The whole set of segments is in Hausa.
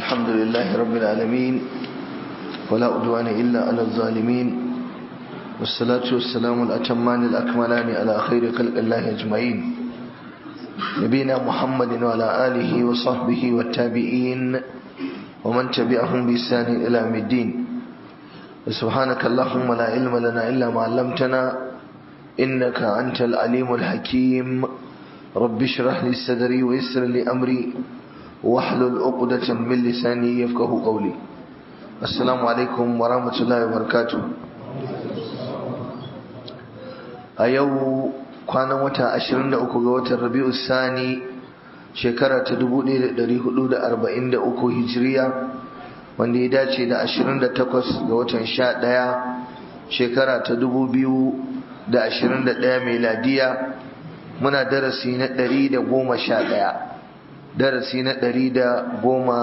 الحمد لله رب العالمين ولا أدوان إلا على الظالمين والصلاة والسلام الأتمان الأكملان على خير خلق الله أجمعين نبينا محمد وعلى آله وصحبه والتابعين ومن تبعهم بإحسان إلى يوم الدين سبحانك اللهم لا علم لنا إلا ما علمتنا إنك أنت العليم الحكيم رب اشرح لي صدري ويسر لي أمري واحلل عقدة من لساني يفقه قولي السلام عليكم ورحمة الله وبركاته a yau kwanan wata 23 ga watan rabi'u sani shekara ta 1443 hijiriya wanda ya dace da 28 ga watan 11 shekara ta 2021 meladiya muna darasi na 111 darasi na 111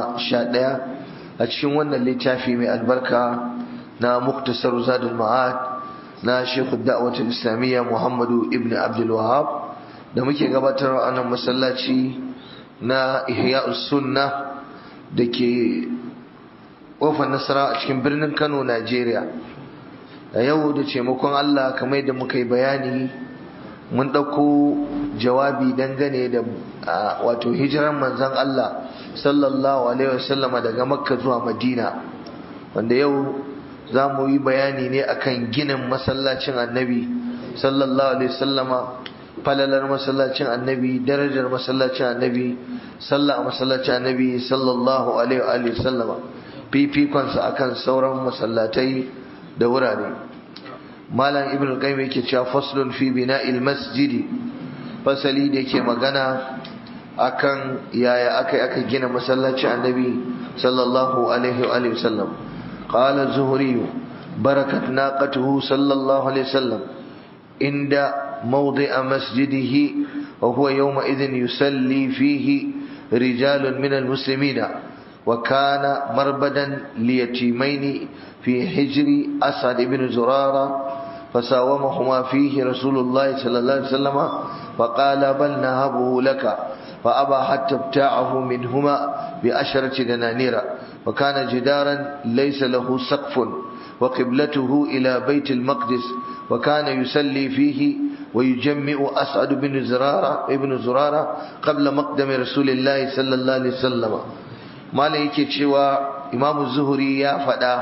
a cikin wannan littafi mai albarka na muktasar zadul ma'ad na shekhu da'awatul islamiyya muhammadu ibn abdul wahab da muke gabatar a nan masallaci na ihya'us sunna da ke kofar nasara a cikin birnin kano najeriya a yau da taimakon allah kamar da muka yi bayani mun ɗauko jawabi dangane da wato hijiran manzon allah sallallahu alaihi wasallama daga makka zuwa madina wanda yau za mu yi bayani ne akan ginin masallacin annabi sallallahu alaihi wasallama falalar masallacin annabi darajar masallacin annabi sallah a masallacin annabi sallallahu alaihi wasallama fifikonsa akan sauran masallatai da wurare malam ibn qayyim yake cewa faslun fi bina'il masjidi fasali da yake magana akan yaya aka aka gina masallacin annabi sallallahu alaihi wasallam قال الزهري بركت ناقته صلى الله عليه وسلم عند موضع مسجده وهو يومئذ يسلي فيه رجال من المسلمين وكان مربدا ليتيمين في حجر أسعد بن زرارة فساومهما فيه رسول الله صلى الله عليه وسلم فقال بل نهبه لك فأبى حتى ابتاعه منهما بأشرة دنانير وكان جدارا ليس له سقف وقبلته إلى بيت المقدس وكان يسلي فيه ويجمع أسعد بن زرارة ابن زرارة قبل مقدم رسول الله صلى الله عليه وسلم ما لك شوى إمام الزهري يا فدا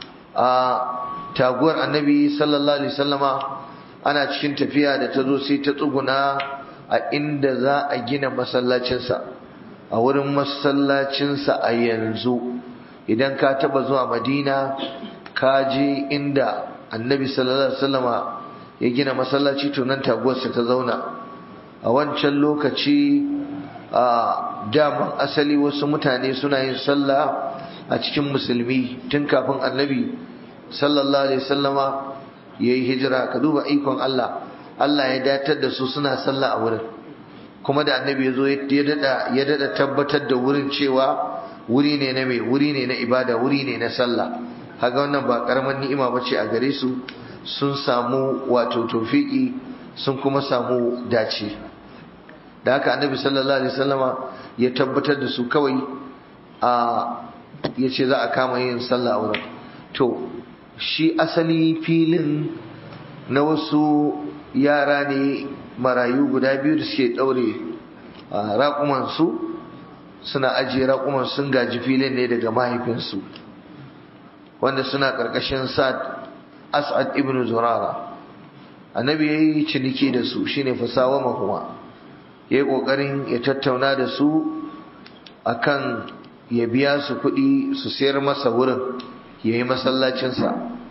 تاغور النبي صلى الله عليه وسلم أنا cikin tafiya da ta zo sai ta tsuguna a inda za a gina masallacinsa a wurin masallacinsa a yanzu idan ka taba zuwa madina ka je inda annabi sallallahu alaihi wasallama ya gina masallaci to nan taguwarsa ta zauna a wancan lokaci a daman asali wasu mutane suna yin sallah a cikin musulmi tun kafin annabi sallallahu alaihi wasallama ya yi hijira ka duba ikon Allah Allah ya datar da su suna sallah a wurin kuma da annabi ya zo ya dada tabbatar da wurin cewa wuri ne na mai wuri ne na ibada wuri ne na sallah haga wannan ba karamar ni'ima bace a gare su sun samu wato tofiki sun kuma samu dace da haka annabi sallallahu alaihi wasallama ya tabbatar da su kawai a ya ce za a kama yin sallah a wurin to shi asali filin na wasu yara ne marayu guda biyu da suke ɗaure raƙumansu suna ajiye raƙuman sun gaji filin ne daga mahaifinsu wanda suna ƙarƙashin sa'ad as'ad ibn zurara annabi ya yi ciniki da su shine fasawa mahuma ya yi ƙoƙarin ya tattauna da su akan ya biya su kuɗi su sayar masa wurin ya yi masallacinsa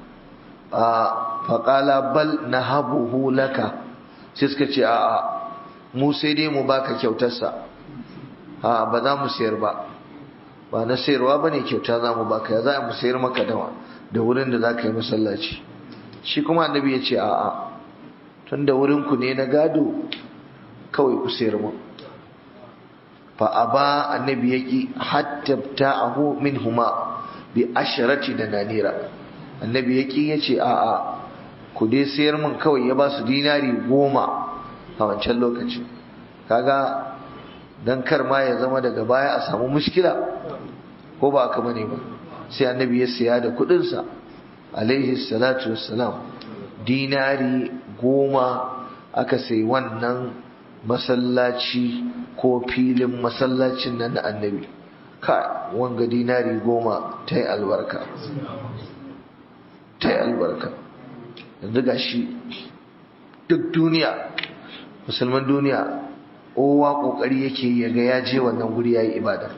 a faƙala bal na habuhu laka sai suka ce a'a mu sai dai mu baka kyautarsa a ba za mu sayar ba ba na sayarwa ba ne kyauta za mu baka ya za mu sayar maka dawa da wurin da za ka yi masallaci shi kuma annabi ya ce a'a tun da wurinku ne na gado kawai ku sayar mu fa a ba annabi ya ki hatta ta'ahu min huma bi asharati da nanira annabi ya ki ya ce a'a ku dai sayar min kawai ya ba su dinari goma a wancan lokaci kaga dan kar ma ya zama daga baya a samu mushkila ko ba aka bane ba sai annabi ya siya da kudinsa alaihi salatu wassalam dinari goma aka sai wannan masallaci ko filin masallacin nan na annabi ka wanga dinari goma ta yi albarka ta yi albarka yanzu ga shi duk duniya musulman duniya kowa kokari yake yaga ya je wannan guri ya yi ibada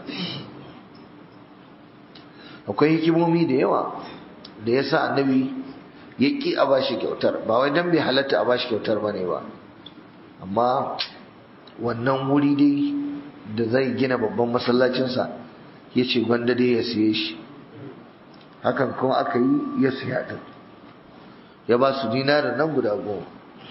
akwai hikimomi da yawa da ya sa annabi ya ƙi a bashi kyautar ba wai don bai halatta a bashi kyautar ba ne ba amma wannan wuri dai da zai gina babban masallacinsa ya ce gwanda dai ya siye shi hakan kuma aka yi ya siya ɗin ya ba su dinarin nan guda goma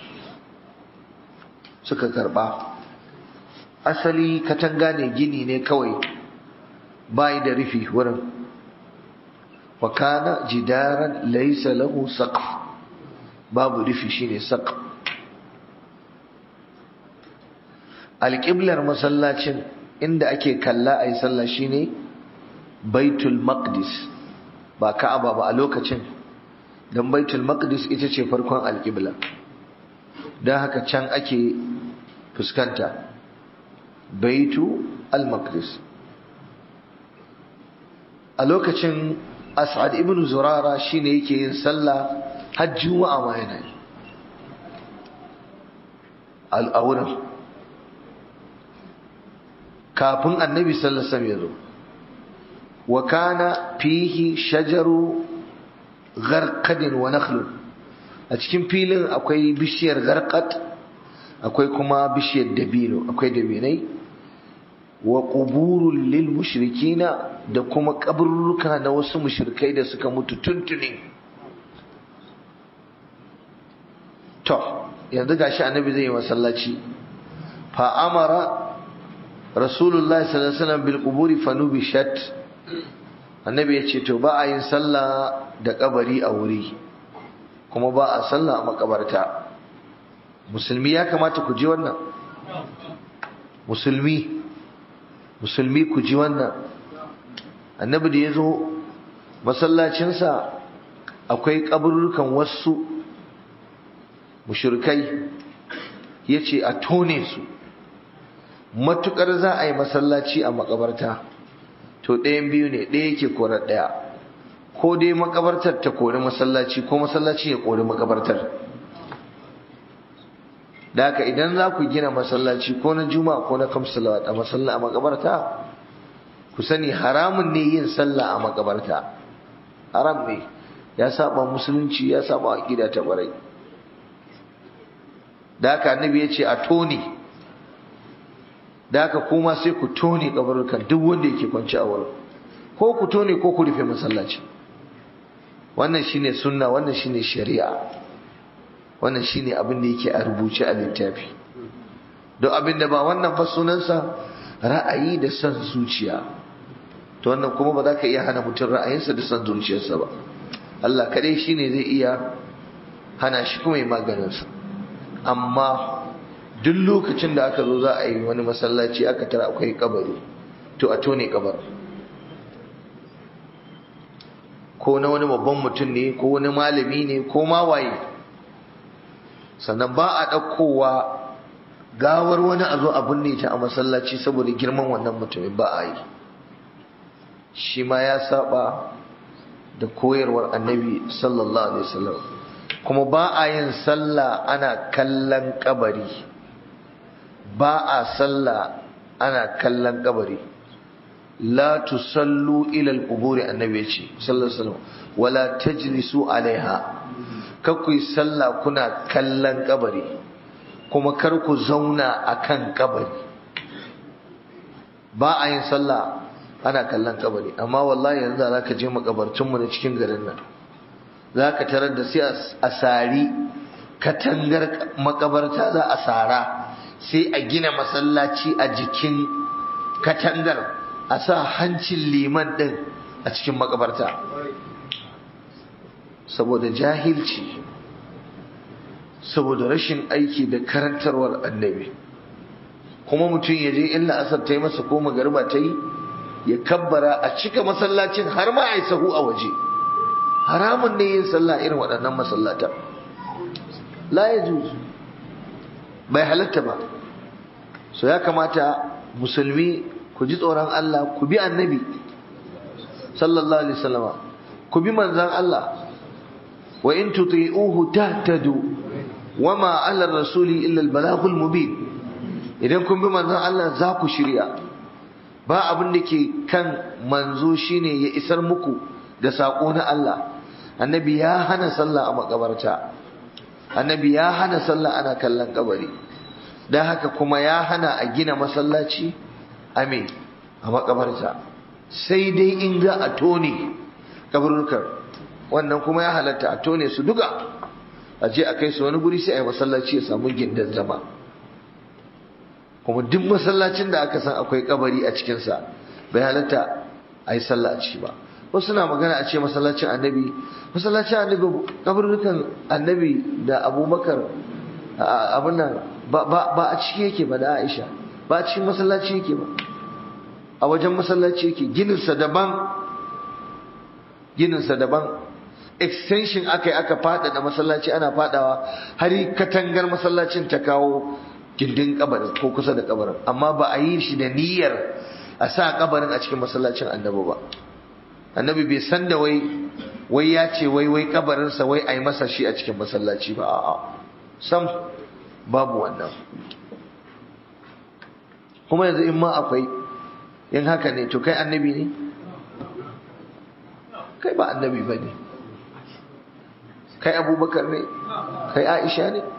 suka karɓa asali katanga ne gini ne kawai bayi da rufi wurin wa kana jidaran laysa lahu saqf babu rufi shine saqf alqiblar masallacin inda ake kalla ayi sallah shine baitul maqdis ba ka'aba ba a lokacin dan baitul maqdis ita ce farkon alqibla dan haka can ake fuskanta baitu al-maqdis a lokacin as'ad ibn zurara shine yake yin sallah har juma'a ma yana yi al'aurin kafin annabi sallallahu alaihi wasallam ya zo wa kana fihi shajaru gharqadin wa nakhlun a cikin filin akwai bishiyar gharqad akwai kuma bishiyar dabino akwai dabinai wa quburul lil mushrikina da kuma kaburruka na wasu mushrikai da suka mutu tuntuni to yanzu gashi annabi zai yi masallaci fa amara rasulullahi sallallahu alaihi wasallam bil quburi fanubishat annabi ya ce to ba a yin sallah da kabari a wuri kuma ba a sallah a makabarta musulmi ya kamata ku ji wannan musulmi musulmi ku ji wannan annabi da ya zo masallacinsa akwai kaburukan wasu mushrikai ya ce a tone su matukar za a yi masallaci a makabarta to ɗayan biyu ne ɗaya yake korar ɗaya ko dai makabartar ta kori masallaci ko masallaci ya kori makabartar da haka idan za ku gina masallaci ko na juma'a ko na kamsalawat a masalla a makabarta ku sani haramun ne yin sallah a makabarta haram ne ya saba musulunci ya saba aqida ta barai da haka annabi ya ce a tone da haka kuma sai ku tone kabarukan duk wanda yake kwanci a wurin ko ku tone ko ku rufe masallaci wannan shine sunna wannan shine shari'a wannan shine abin da yake a rubuce a littafi don abin da ba wannan ba sunansa ra'ayi da son zuciya to wannan kuma ba za ka iya hana mutum ra'ayinsa da son zuciyarsa ba Allah kadai shine zai iya hana shi kuma yi maganinsa amma duk lokacin da aka zo za a yi wani masallaci aka tara akwai kabari to a tone kabar ko na wani babban mutum ne ko wani malami ne ko ma waye sannan ba a ɗaukowa gawar wani a zo a binne ta a masallaci saboda girman wannan mutumin ba a yi shi ma ya saba da koyarwar annabi sallallahu alaihi wasallam kuma ba a yin sallah ana kallon kabari ba a sallah ana kallon kabari la tusallu ila al-quburi annabi ce sallallahu alaihi wasallam wala tajlisu alaiha kar ku yi sallah kuna kallon kabari kuma kar ku zauna akan kabari ba a yin sallah ana kallon kabari amma wallahi yanzu za ka je makabartunmu na cikin garin nan za ka tarar da sai a sari katangar makabarta za a sara sai a gina masallaci a jikin katangar a sa hancin liman ɗin a cikin makabarta saboda jahilci saboda rashin aiki da karantarwar annabi kuma mutum ya je illa asar ta yi masa ko magariba ta yi ya kabbara a cika masallacin har ma a yi sahu a waje haramun ne yin sallah irin waɗannan masallata la ya bai halatta ba so ya kamata musulmi ku ji tsoron Allah ku bi annabi sallallahu alaihi wasallama ku bi manzan Allah wa in tuti'uhu tahtadu wama 'ala rasuli illa al-balaghul mubin idan kun bi manzan Allah za ku shirya ba abin da ke kan manzo shine ya isar muku da sako na Allah annabi ya hana sallah a makabarta annabi ya hana sallah ana kallon kabari dan haka kuma ya hana a gina masallaci amin a makabarta sai dai in za a tone kabarurkar wannan kuma ya halatta a tone su duka a je a kai su wani guri sai a yi masallaci ya samu gindin zama kuma duk masallacin da aka san akwai kabari a cikinsa bai halatta a yi sallah a ciki ba wasu na magana a ce masallacin annabi masallacin annabi kabarukan annabi da abubakar abin nan ba a ciki yake ba da aisha ba a cikin masallaci yake ba a wajen masallaci yake gininsa daban gininsa daban extension aka yi aka faɗaɗa masallaci ana faɗawa har katangar masallacin ta kawo gindin kabarin ko kusa da kabarin amma ba a yi shi da niyyar a sa kabarin a cikin masallacin annabi ba annabi bai san da wai wai ya ce wai wai kabarinsa wai a yi masa shi a cikin masallaci ba a'a sam babu wannan kuma yanzu in ma akwai in haka ne to kai annabi ne kai ba annabi ba ne kai abubakar ne kai aisha ne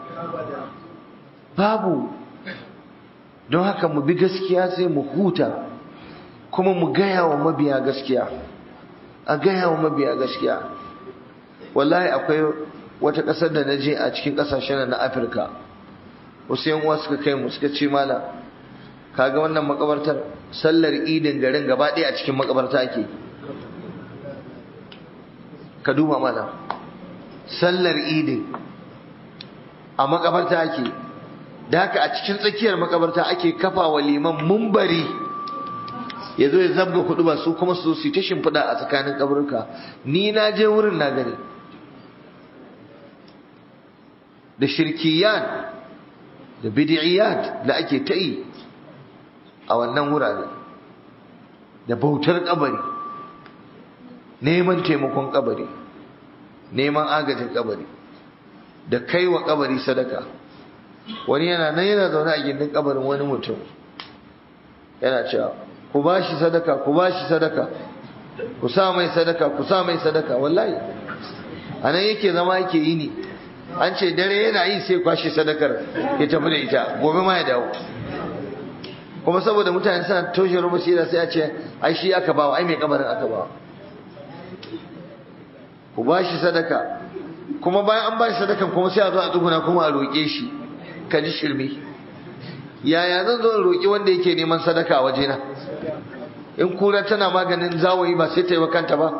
babu don haka mu bi gaskiya sai mu huta kuma mu gaya wa mabiya gaskiya a gaya wa mabiya gaskiya wallahi akwai wata ƙasar da na je a cikin ƙasashen na afirka wasu yan uwa suka kai mu suka ce mala kaga wannan makabartar sallar idin garin gaba ɗaya a cikin makabarta ake ka duba mana sallar idin a makabarta ake da haka a cikin tsakiyar makabarta ake kafa wa liman mumbari ya zo ya zabga kudu ba su kuma su su ta shimfiɗa a tsakanin kaburka ni na je wurin na gani da shirkiyat da bid'iyat da ake ta yi a wannan wurare da bautar kabari neman taimakon kabari neman agajin kabari da kai wa kabari sadaka wani yana nan yana zaune a gindin kabarin wani mutum yana cewa ku ba shi sadaka ku ba shi sadaka ku sa mai sadaka ku sa mai sadaka wallahi a nan yake zama yake yi ni an ce dare yana yi sai kwashe sadakar ya tafi da ita gobe ma ya dawo kuma saboda mutane suna toshe basira sai a ce ai shi aka bawa ai mai kabarin aka bawa ku ba shi sadaka kuma bayan an ba shi sadakan kuma sai a zo a tsuguna kuma a roƙe shi ka ji shirme yaya zan zo in roƙi wanda yake neman sadaka a wajena in kura tana maganin zawayi ba sai ta yi wa kanta ba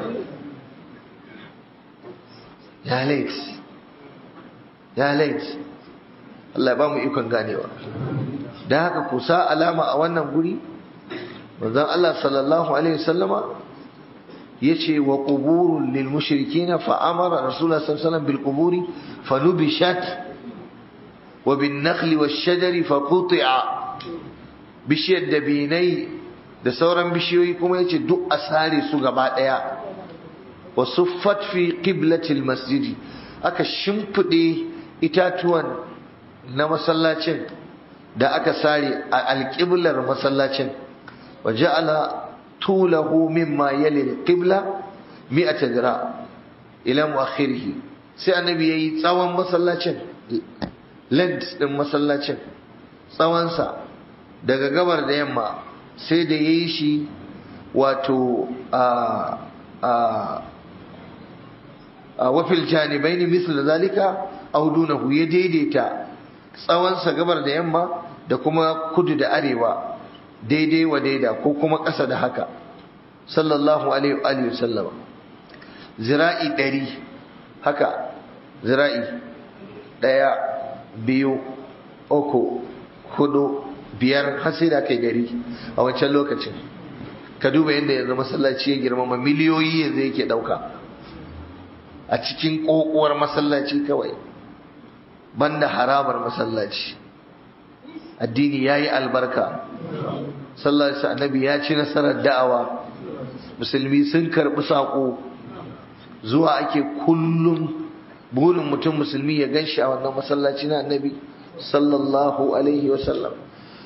ya lait ya lait Allah ba mu ikon ganewa da haka ku sa alama a wannan guri manzon Allah sallallahu alaihi wasallama yace wa quburul lil mushrikin fa amara rasulullah sallallahu alaihi wasallam bil quburi fanubishat wa bin nakhli wash shajari fa quti'a bishiyar dabinai da sauran bishiyoyi kuma yace duk a sare su gaba daya wa suffat fi qiblatil masjidi aka shimfide itatuwan na masallacin da aka sare a alƙiblar masallacin wa ja'ala tulahu mimma yali alqibla mi'ata dira ila muakhirih sai annabi yayi tsawon masallacin length din masallacin tsawon sa daga gabar da yamma sai da yayi shi wato a a a wafil janibaini misal zalika aw dunahu ya daidaita tsawonsa gabar da yamma da kuma kudu da arewa daidai wa daida ko kuma ƙasa da haka sallallahu alaihi wa sallama zira'i ɗari haka zira'i ɗaya biyu uku hudu biyar har sai da kai gari a wancan lokacin ka duba yadda yanzu masallaci ya girmama miliyoyi yanzu yake ɗauka a cikin ƙoƙuwar masallaci kawai banda harabar masallaci addini ya yi albarka sallarsa annabi ya ci nasarar da'awa musulmi sun karɓi saƙo zuwa ake kullum burin mutum musulmi ya gan shi a wannan masallaci na annabi sallallahu alaihi wasallam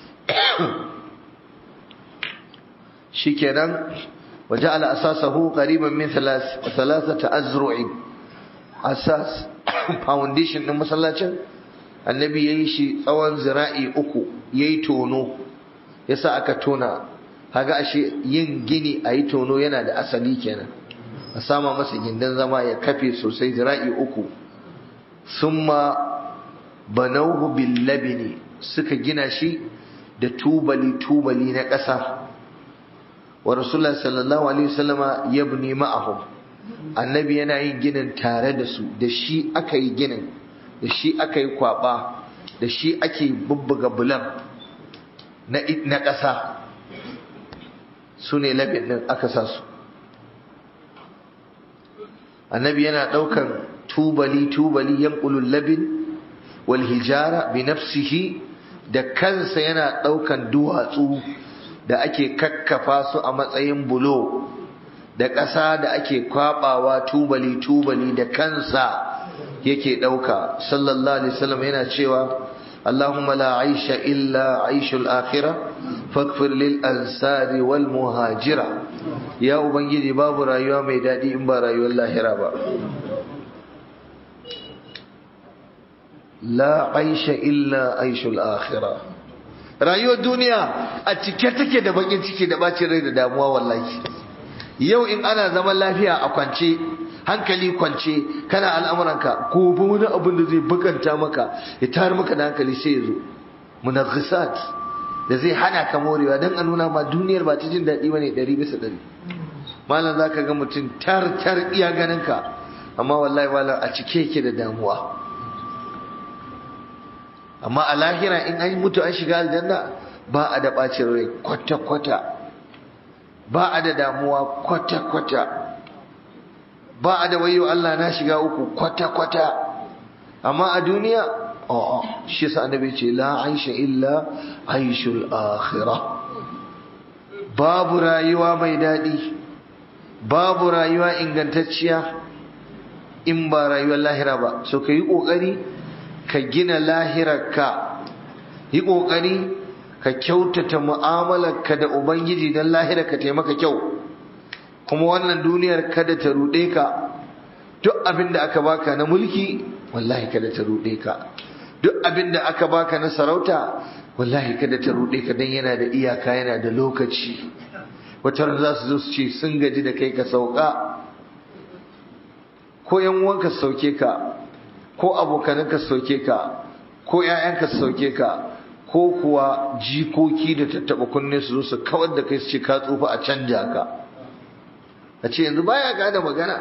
shikenan وجعل أساسه قريبا من ثلاث ثلاثة أزرع أساس foundation ɗin masallacin annabi ya yi shi tsawon zira'i uku ya yi tono ya sa aka tona haga ashe yin gini a yi tono yana da asali kenan a sama masa gindin zama ya kafe sosai zira'i uku summa banauhu bil labini suka gina shi da tubali tubali na ƙasa wa rasulullah sallallahu alaihi wasallama yabni ma'ahum annabi yana yin ginin tare da su da shi aka yi ginin da shi aka yi kwaba da shi ake bubbuga bulan na na ƙasa su ne labin din aka sa su annabi yana ɗaukan tubali tubali yanqulul labin wal hijara bi nafsihi da kansa yana ɗaukan duwatsu da ake kakkafa su a matsayin bulo da ƙasa da ake kwabawa tubali tubali da kansa yake ɗauka sallallahu alaihi wasallam yana cewa اللهم لا عيش إلا عيش الآخرة فاغفر للأنصار والمهاجرة يا أبنجي باب رايوة ميدادي إنبا رايوة الله رابا لا عيش إلا عيش الآخرة rayuwar duniya a cike take da bakin ciki da bacin rai da damuwa wallahi yau in ana zaman lafiya a kwance hankali kwance kana al'amuranka gobe wani abin da zai bukanta maka ya tar maka da hankali sai ya zo munaghisat da zai hana ka morewa don a nuna ma duniyar ba ta jin daɗi bane ɗari bisa ɗari malam za ka ga mutum tar tar iya ganin ka amma wallahi malam a cike yake da damuwa amma a lahira in an mutu an shiga aljanna ba a da ɓacin rai kwata-kwata ba a da damuwa kwata-kwata ba a da wayo Allah na shiga uku kwata-kwata amma a duniya a'a shi sa annabi ce la aisha illa aishul akhirah babu rayuwa mai daɗi babu rayuwa ingantacciya in ba rayuwar lahira ba so ka yi ƙoƙari ka gina lahirarka yi ƙoƙari ka kyautata mu'amalarka da ubangiji don lahirarka taimaka kyau kuma wannan duniyar kada ta ruɗe ka duk abin da aka baka na mulki wallahi kada ta ruɗe ka duk abin da aka baka na sarauta wallahi kada ta ruɗe ka don yana da iyaka yana da lokaci wata za su zo su ce sun gaji da kai ka sauka ko yan uwanka su sauke ka ko abokananka su sauke ka ko ƴaƴanka su sauke ka ko kuwa jikoki da tattaɓa kunne su zo su kawar da kai su ce ka tsufa a canja ka a ce yanzu baya gane magana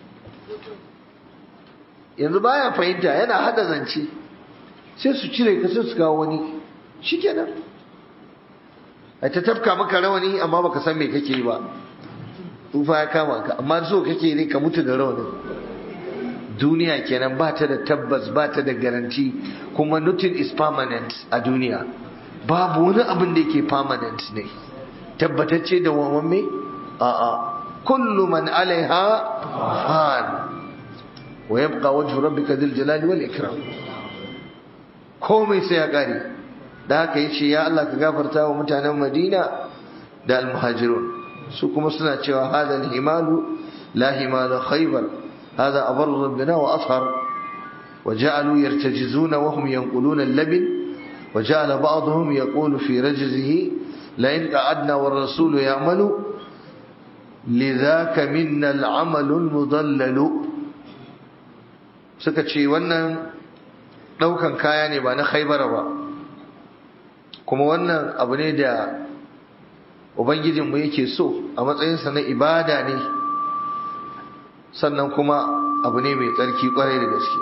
yanzu baya fahimta yana hada zance sai su cire ka sai su kawo wani shikenan a ta tafka maka rawani amma baka san me kake yi ba tsufa ya kama ka amma so kake ne ka mutu da rawanin duniya kenan ba ta da tabbas ba ta da garanti kuma nothing is permanent a duniya babu wani abin da yake permanent ne tabbatacce da wawamme a'a kullu man alaiha fan wa yabqa wajhu rabbika dhil jalali wal ikram komai sai ya kare da haka yace ya Allah ka gafarta wa mutanen Madina da almuhajirun su kuma suna cewa hadha himalu la himala khaybar هذا أبر ربنا وأطهر وجعلوا يرتجزون وهم ينقلون اللبن وجعل بعضهم يقول في رجزه لئن قعدنا والرسول يعمل لذاك منا العمل المضلل suka ce wannan ɗaukan kaya ne ba na khaibara ba kuma wannan abu ne da ubangijinmu yake so a matsayinsa na ibada ne sannan kuma abu ne mai tsarki kwarai da gaske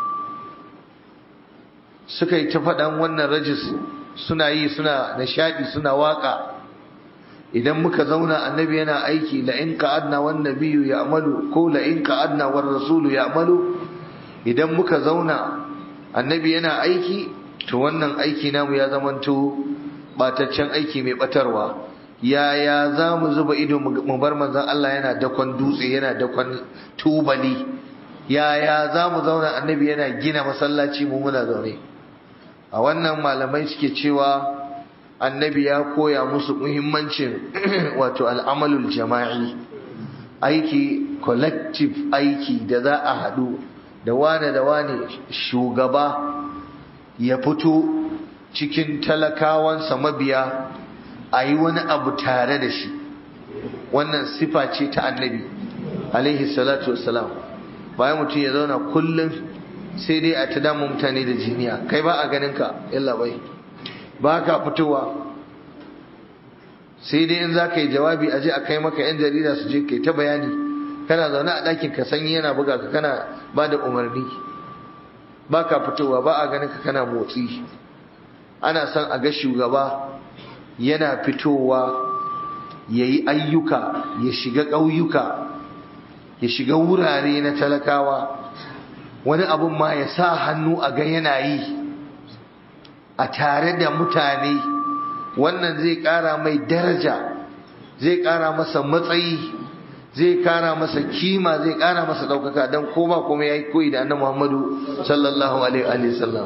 suka yi ta faɗan wannan rajis suna yi suna nishaɗi suna waƙa idan muka zauna annabi yana aiki la in qa'adna wan nabiyyu ya'malu ko la in qa'adna war rasulu ya'malu idan muka zauna annabi yana aiki to wannan aiki namu ya zamanto bataccen aiki mai batarwa yaya za mu zuba ido mu bar manzon Allah yana dakon dutse yana dakon tubali yaya za mu zauna annabi yana gina masallaci mu muna zaune a wannan malamai suke cewa annabi ya koya musu muhimmancin wato al'amalul jama'i aiki collective aiki da za a haɗu da wane da wane shugaba ya fito cikin talakawansa mabiya a yi wani abu tare da shi wannan sifa ce ta annabi alaihi salatu wassalam bayan mutum ya zauna kullum sai dai a ta damu mutane da jiniya kai ba a ganin ka yalla bai ba ka fitowa sai dai in za ka yi jawabi a je a kai maka yan jarida su je kai ta bayani kana zaune a ɗakin ka sanyi yana buga ka kana ba da umarni ba ka fitowa ba a ganin ka kana motsi ana son a ga shugaba yana fitowa ya yi ayyuka ya shiga ƙauyuka ya shiga wurare na talakawa wani abun ma ya sa hannu a ga yana yi a tare da mutane wannan zai ƙara mai daraja zai ƙara masa matsayi zai ƙara masa kima zai ƙara masa ɗaukaka don koma kuma ya yi koyi da annan muhammadu sallallahu alaihi wasallam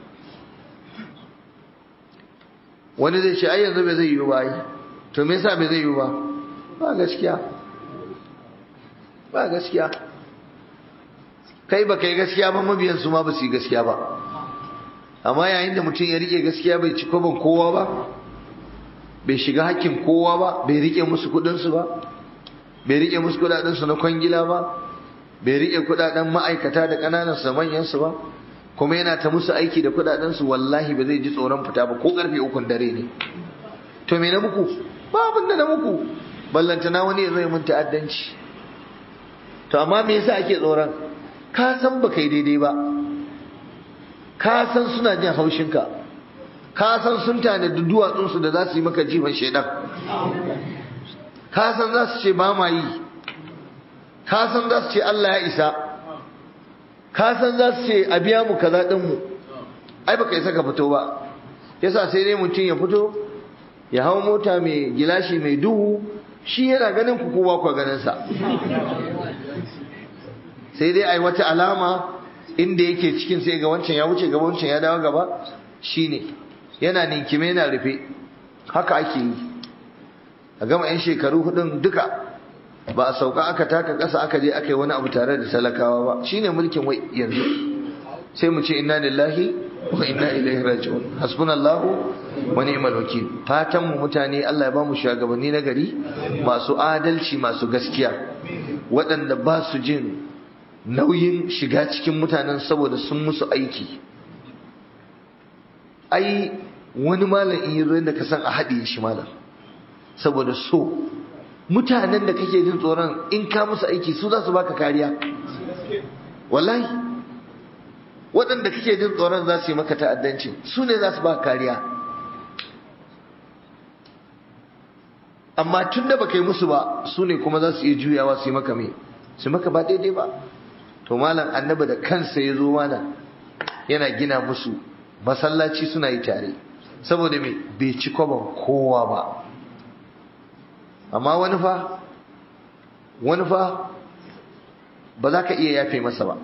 wani zai ce ai yanzu bai zai yi ba yi to me yasa bai zai yi ba ba gaskiya ba gaskiya kai ba kai gaskiya ba mabiyan su ma ba su yi gaskiya ba amma yayin da mutum ya rike gaskiya bai ci kwaban kowa ba bai shiga hakkin kowa ba bai rike musu kudinsu ba bai rike musu kudadensu na kwangila ba bai rike kudaden ma'aikata da kananan su manyansu ba kuma yana ta musu aiki da kudadensu wallahi ba zai ji tsoron fita ba ko karfe ukun dare ne to me na muku ba abin da na muku ballantana wani ya zai mun ta'addanci to amma me yasa ake tsoron ka san ba kai daidai ba ka san suna jin haushinka ka san sun tanadi duwatsunsu da za su yi maka jifan shaidan ka san za su ce ba ma yi ka san za su ce Allah ya isa ka san za su ce a biya mu kaza din mu ai baka isa ka fito ba yasa sai dai mutum ya fito ya hau mota mai gilashi mai duhu shi yana ganin ku kowa ku ganin sa sai dai ai wata alama inda yake cikin sai ga wancan ya wuce gaba wancan ya dawo gaba shine yana ninkime yana rufe haka ake yi a gama yan shekaru hudun duka ba a sauka aka taka ƙasa aka je aka yi wani abu tare da talakawa ba shine mulkin wai yanzu sai mu ce inna lillahi wa inna ilaihi raji'un hasbunallahu wa ni'mal wakil fatan mu mutane Allah ya ba mu shugabanni na gari masu adalci masu gaskiya waɗanda ba su jin nauyin shiga cikin mutanen saboda sun musu aiki ai wani malam in yazo yadda ka san a haɗe shi malam saboda so mutanen da kake jin tsoron in ka musu aiki su za su baka kariya wallahi waɗanda kake jin tsoron za su yi maka ta'addanci su ne za su baka kariya amma tun da baka yi musu ba su ne kuma za su iya juyawa su yi maka me su maka ba daidai ba to malam annabi da kansa ya zo malam yana gina musu masallaci suna yi tare saboda me bai ci kwaban kowa ba amma wani fa wani fa ba za ka iya yafe masa ba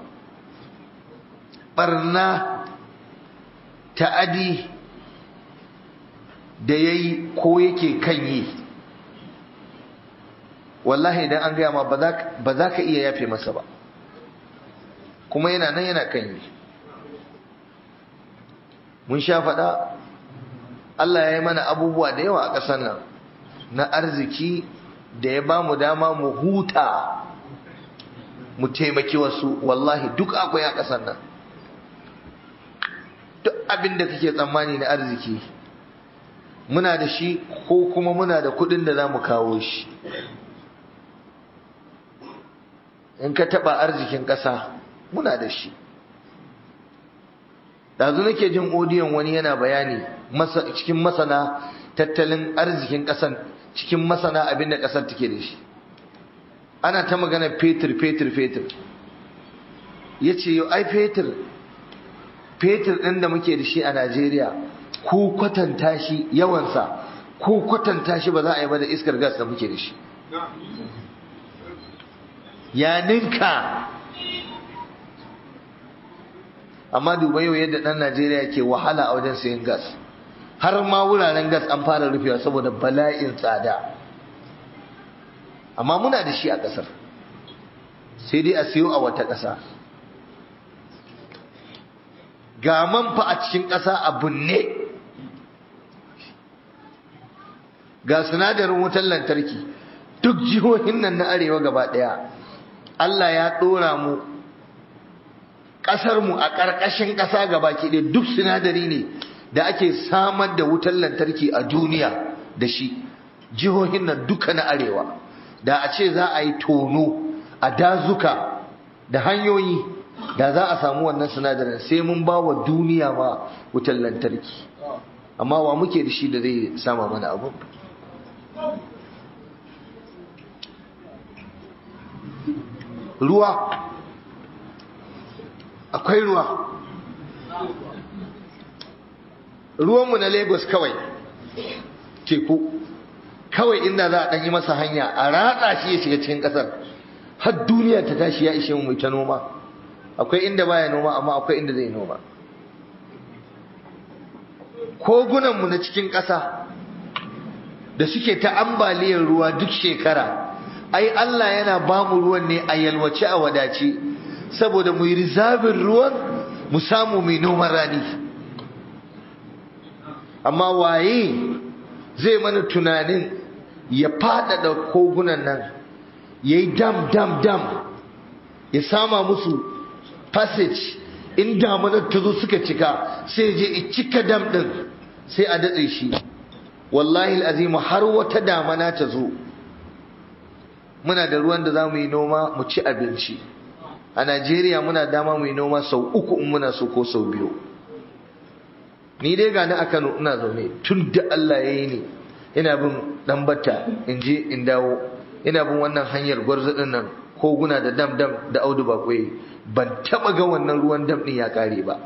barna ta'adi da ya yi ko yake kan yi wallahi idan an gaya ma ba za ka iya yafe masa ba kuma yana nan yana kan yi mun sha faɗa Allah ya yi mana abubuwa da yawa a ƙasar nan na arziki da ya ba mu dama mu huta mu taimaki wasu wallahi duk akwai a ƙasar nan duk abin da kake tsammani na arziki muna da shi ko kuma muna da kuɗin da za mu kawo shi in ka taɓa arzikin ƙasa muna da shi dazu nake jin odiyon wani yana bayani cikin masana tattalin arzikin ƙasan cikin masana abin da ƙasar take da shi ana ta magana fetur fetur fetur ya ce yau ai fetur fetur ɗin da muke da shi a najeriya ko kwatanta shi yawansa ko kwatanta shi ba za a yi ba da iskar gas da muke da shi ya ninka amma duba yau yadda ɗan najeriya ke wahala a wajen sayan gas har ma wuraren gas an fara rufewa saboda bala'in tsada amma muna da shi a ƙasar sai dai a siyo a wata ƙasa ga man fa a cikin ƙasa a bunne ga sinadarin wutar lantarki duk jihohin nan na arewa gaba ɗaya Allah ya ɗora mu ƙasarmu a ƙarƙashin ƙasa gaba ɗaya duk sinadari ne da ake samar da wutar lantarki a duniya da shi jihohin nan duka na arewa da a ce za a yi tono a dazuka da hanyoyi da za a samu wannan sinadarin sai mun ba wa duniya ma wutar lantarki amma wa muke da shi da zai sama mana abu ruwa akwai ruwa ruwanmu na lagos kawai teku kawai inda za a ɗanyi masa hanya a ratsa shi ya shiga cikin ƙasar har duniya ta tashi ya ishe mu ta noma akwai inda baya noma amma akwai inda zai noma kogunanmu na cikin ƙasa da suke ta ambaliyar ruwa duk shekara ai Allah yana ba mu ruwan ne a yalwace a wadace saboda mu yi rizabin ruwan mu samu mai noman rani amma waye zai mana tunanin ya faɗaɗa kogunan nan ya yi dam dam dam ya sama musu passage in damunar ta zo suka cika sai je cika dam ɗin sai a datse shi wallahi azimu har wata damana ta zo muna da ruwan da za mu yi noma mu ci abinci a najeriya muna dama mu yi noma sau uku in muna so ko sau biyu ni dai gani a kano ina zaune tun da allah ya yi ni ina bin dan batta in je in dawo ina bin wannan hanyar gwarzaɗin nan koguna da dam dam da audu bakwai ban taɓa ga wannan ruwan dam ɗin ya ƙare ba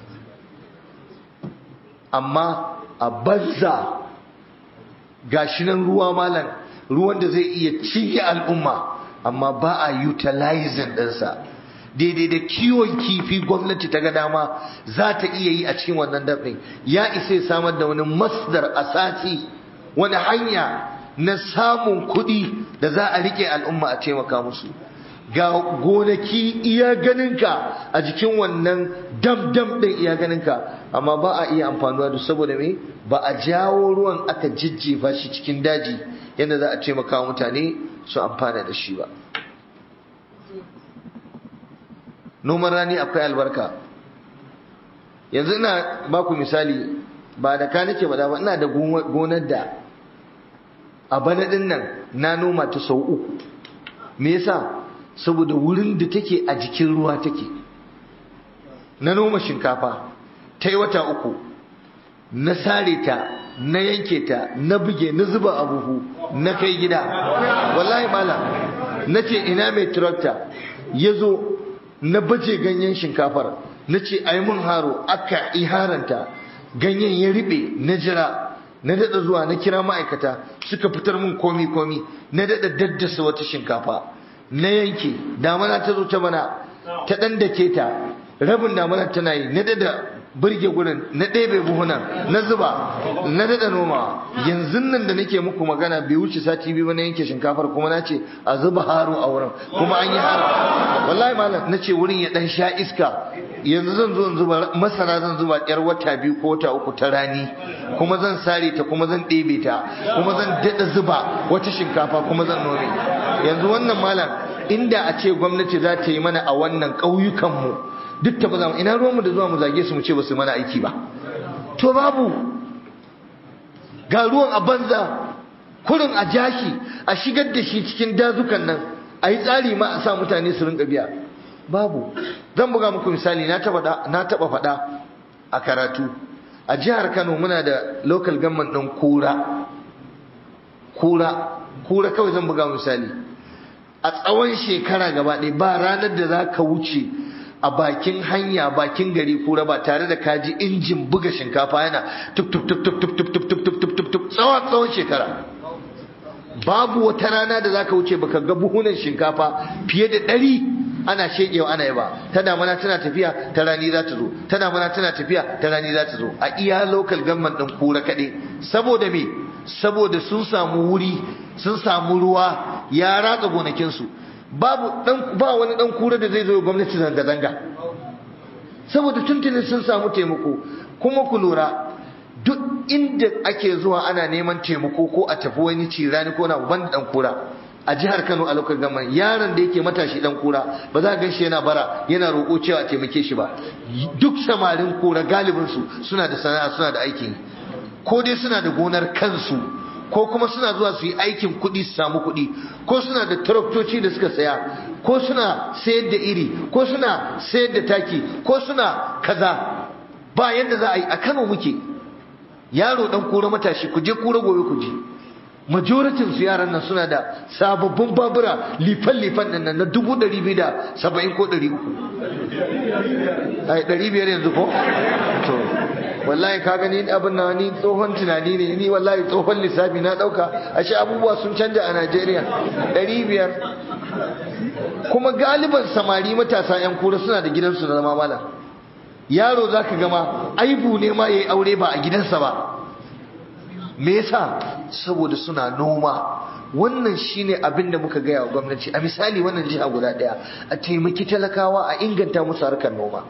amma a banza gashi nan ruwa malam ruwan da zai iya cinye al'umma amma ba a utilizing ɗinsa daidai da kiwon kifi gwamnati ta ga dama za ta iya yi a cikin wannan dab'in ya isa ya samar da wani masdar a sati wani hanya na samun kuɗi da za a rike al'umma a taimaka musu ga gonaki iya ganinka a jikin wannan dam dam ɗin iya ganinka amma ba a iya amfanuwa da saboda me ba a jawo ruwan aka jijjefa shi cikin daji yadda za a taimaka mutane su amfana da shi ba noman rani akwai albarka yanzu ina baku misali ba da ka nake bada ba ina da gonar da a bana din nan na noma ta sau uku me yasa saboda wurin da take a jikin ruwa take na noma shinkafa ta yi wata uku na sare ta na yanke ta na buge na zuba a buhu na kai gida wallahi malam na ce ina mai tractor ya zo na baje ganyen shinkafar na ce ai mun haro aka iharanta ganyen ya riɓe na jira na daɗa zuwa na kira ma'aikata suka fitar mun komi komi na daɗa daddasa wata shinkafa na yanke damana ta zo ta mana ta ɗan dake ta rabin damana tana yi na daɗa birge gurin na ɗebe buhunan na zuba na daɗa noma yanzu nan da nake muku magana bai wuce sati biyu na yanke shinkafar kuma na ce a zuba haro a wurin kuma an yi haro wallahi malam na ce wurin ya ɗan sha iska yanzu zan zo zuba masara zan zuba yar wata biyu ko wata uku ta rani kuma zan sare ta kuma zan ɗebe ta kuma zan daɗa zuba wata shinkafa kuma zan nome yanzu wannan malam inda a ce gwamnati za ta yi mana a wannan ƙauyukanmu duk ta ba ina ruwanmu da zuwa mu zage su mu ce ba su mana aiki ba to babu ga ruwan a banza kurin a jashi a shigar da shi cikin dazukan nan a yi tsari ma a sa mutane su rinka biya babu zan buga muku misali na taba faɗa a karatu a jihar kano muna da local government ɗin kura kura kura kawai zan buga misali a tsawon shekara gaba ɗaya ba ranar da za ka wuce a bakin hanya bakin gari kura ba tare da kaji injin buga shinkafa yana tuk tuk tuk tuk tuk tuk tuk tuk tuk tuk tuk tuk tsawon tsawon shekara babu wata rana da zaka wuce baka ga buhunan shinkafa fiye da ɗari ana shekewa ana yaba ta damana tana tafiya ta rani za ta zo ta damana tana tafiya ta rani za ta zo a iya local government ɗin kura kaɗai saboda me saboda sun samu wuri sun samu ruwa ya ratsa gonakinsu babu dan ba wani dan kura da zai zo gwamnati zanga zanga saboda tuntunin sun samu taimako kuma ku lura duk inda ake zuwa ana neman taimako ko a tafi wani cirani ko na ban dan kura a jihar Kano a lokacin gaman yaron da yake matashi dan kura ba za ka ganshi yana bara yana roƙo cewa a taimake shi ba duk samarin kura galibin su suna da sana'a suna da aikin ko dai suna da gonar kansu ko kuma suna zuwa su yi aikin kuɗi su samu kuɗi ko suna da taraktoci da suka saya ko suna sayar da iri ko suna sayar da taki ko suna kaza ba yadda za a yi a Kano muke yaro dan kura matashi ku je kura gobe ku je majoritin su yaran nan suna da sababbin babura lifan lifan nan na dubu ɗari biyu da saba'in ko ɗari uku ai ɗari biyar yanzu ko to wallahi ka gani abin na ni tsohon tunani ne ni wallahi tsohon lissafi na ɗauka ashe abubuwa sun canja a najeriya ɗari biyar kuma galiban samari matasa 'yan kura suna da gidansu na zama malam yaro za ka gama aibu ne ma ya yi aure ba a gidansa ba me yasa saboda suna noma wannan shine abin da muka gaya wa gwamnati a misali wannan jiha guda ɗaya a taimaki talakawa a inganta musu harkar noma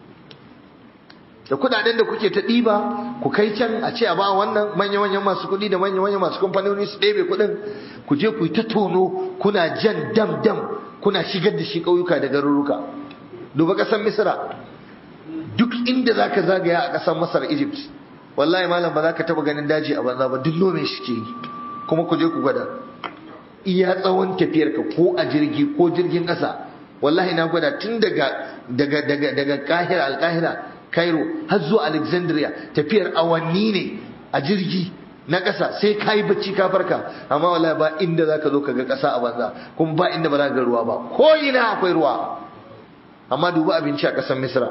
da kudaden da kuke ta ɗiba ku kai can a ce a ba wannan manya-manyan masu kuɗi da manya-manyan masu kamfanoni su ɗebe kuɗin ku je ku yi ta tono kuna jan dam-dam kuna shigar da shi ƙauyuka da garuruka duba ƙasar misira duk inda za ka zagaya a ƙasar masar egypt wallahi malam ba za ka taɓa ganin daji a banza ba duk nome shi ke yi kuma ku je ku gwada iya tsawon tafiyarka ko a jirgi ko jirgin ƙasa wallahi na gwada tun daga daga daga daga kahira alkahira Cairo har zuwa Alexandria tafiyar awanni ne a jirgi na ƙasa sai ka yi bacci ka farka amma wallahi ba inda za ka zo ka ga ƙasa a banza kuma ba inda ba za ka ga ruwa ba ko ina akwai ruwa amma duba abinci a ƙasar Misra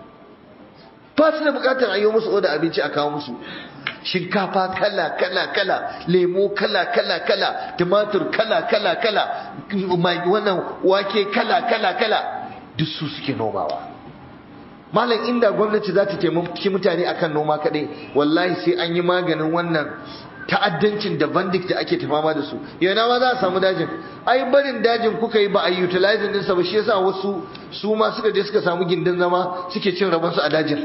ba su da buƙatar a yi musu oda abinci a kawo musu shinkafa kala kala kala lemo kala kala kala tumatur kala kala kala wannan wake kala kala kala duk su suke nomawa malam inda gwamnati za ta taimaki mutane akan noma kadai wallahi sai an yi maganin wannan ta'addancin da bandit da ake tafama da su yana ma za a samu dajin ai barin dajin kuka yi ba a utilizing ɗinsa ba shi yasa wasu su ma suka je suka samu gindin zama suke cin rabonsu a dajin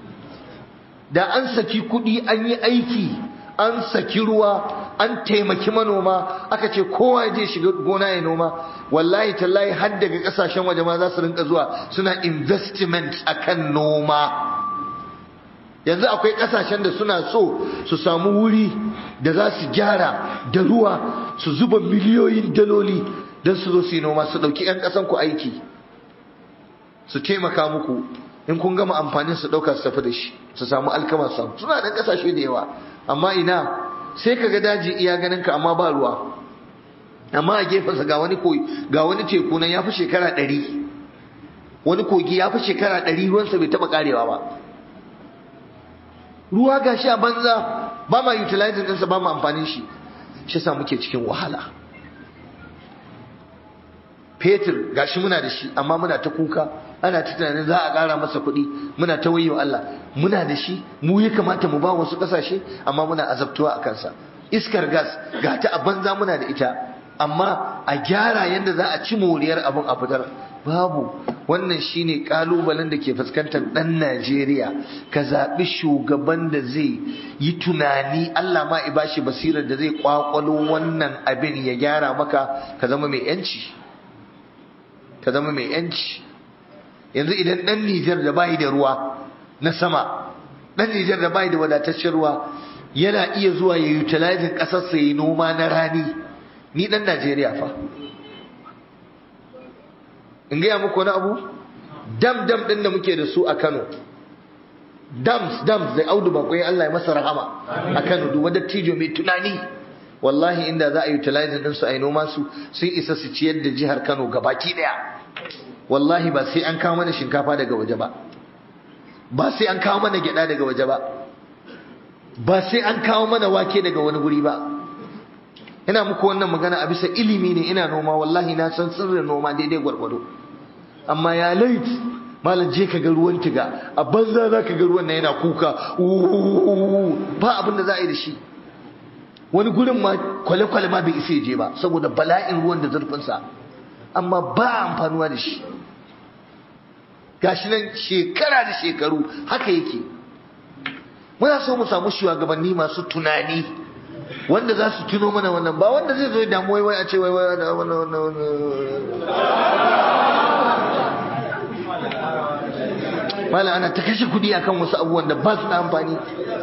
da an saki kuɗi an yi aiki an saki ruwa an taimaki manoma aka ce kowa je shiga gona ya noma wallahi tallahi har daga kasashen waje ma za su rinka zuwa suna investment akan noma yanzu akwai kasashen da suna so su samu wuri da za su gyara da ruwa su zuba miliyoyin daloli don su zo su yi noma su ɗauki 'yan ƙasan ku aiki su taimaka muku in kun gama amfanin su ɗauka su tafi da shi su samu alkama su samu suna ɗan ƙasashe da yawa amma ina sai ka ga daji iya ganin ka amma ba ruwa amma a gefensa ga wani ga wani teku nan ya fi shekara ɗari wani kogi ya fi shekara ɗari ruwansa bai taɓa ƙarewa ba ruwa ga shi a banza ba ma utilizing ɗinsa ba ma amfanin shi shi sa muke cikin wahala fetur gashi muna da shi amma muna ta kuka ana ta tunanin za a ƙara masa kuɗi muna ta wayo Allah muna da shi mu ya kamata mu ba wasu ƙasashe amma muna azabtuwa a kansa iskar gas ga ta a banza muna da ita amma a gyara yadda za a ci moriyar abin a fitar babu wannan shine kalubalen da ke fuskantar ɗan Najeriya ka zaɓi shugaban da zai yi tunani Allah ma i bashi basirar da zai kwakwalo wannan abin ya gyara maka ka zama mai yanci ka zama mai yanci yanzu idan ɗan Nijar da bayi da ruwa na sama ɗan Nijar da bayi da wadataccen ruwa yana iya zuwa ya utilizing ƙasarsa ya yi noma na rani ni ɗan Najeriya fa in gaya muku wani abu dam dam ɗin da muke da su a Kano dams dams da audu bakwai Allah ya masa rahama a Kano duk wadda tijo mai tunani wallahi inda za a yi utilizing ɗinsu a yi noma su sun isa su ciyar da jihar Kano gabaki ɗaya wallahi ba sai an kawo mana shinkafa daga waje ba ba sai an kawo mana gyada daga waje ba ba sai an kawo mana wake daga wani guri ba ina muku wannan magana a bisa ilimi ne ina noma wallahi na san sirrin noma daidai gwargwado amma ya lait malam je ka ga ruwan tiga a banza za ka ga ruwan na yana kuka ba abin da za a yi da shi wani gurin ma kwale-kwale ma bai isa je ba saboda bala'in ruwan da zurfinsa amma ba amfanuwa da shi gashi nan shekara da shekaru haka yake muna so mu samu shugabanni masu tunani wanda za su tuno mana wannan ba wanda zai zo ya damu wai a ce wai wai mala ana ta kashe kudi akan wasu abubuwan da ba su da amfani